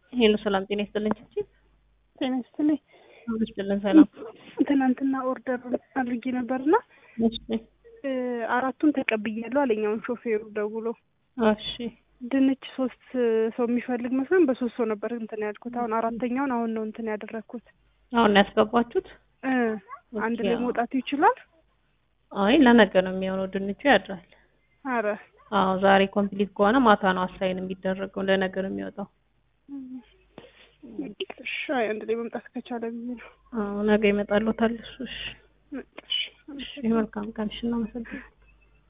ሄሎ ሰላም ጤና ይስጥልኝ። ቺቺ ጤና ይስጥልኝ። ይስጥልን ሰላም። ትናንትና ኦርደር አድርጌ ነበርና እሺ አራቱን ተቀብያለሁ አለኛውን ሾፌሩ ደውሎ እሺ ድንች ሶስት ሰው የሚፈልግ መስሎኝ በሶስት ሰው ነበር እንትን ያልኩት። አሁን አራተኛውን አሁን ነው እንትን ያደረግኩት። አሁን ነው ያስገባችሁት? እ አንድ ላይ መውጣቱ ይችላል? አይ ለነገ ነው የሚሆነው። ድንቹ ያድራል። አረ አዎ ዛሬ ኮምፕሊት ከሆነ ማታ ነው አሳይን የሚደረገው። ለነገ ነው የሚወጣው። እሺ አይ አንድ ላይ መምጣት ከቻለ ብዬ ነው። አዎ ነገ ይመጣልዎታል እሱ። እሺ እሺ እሺ መልካም ቀን። እሺ እናመሰግናለን።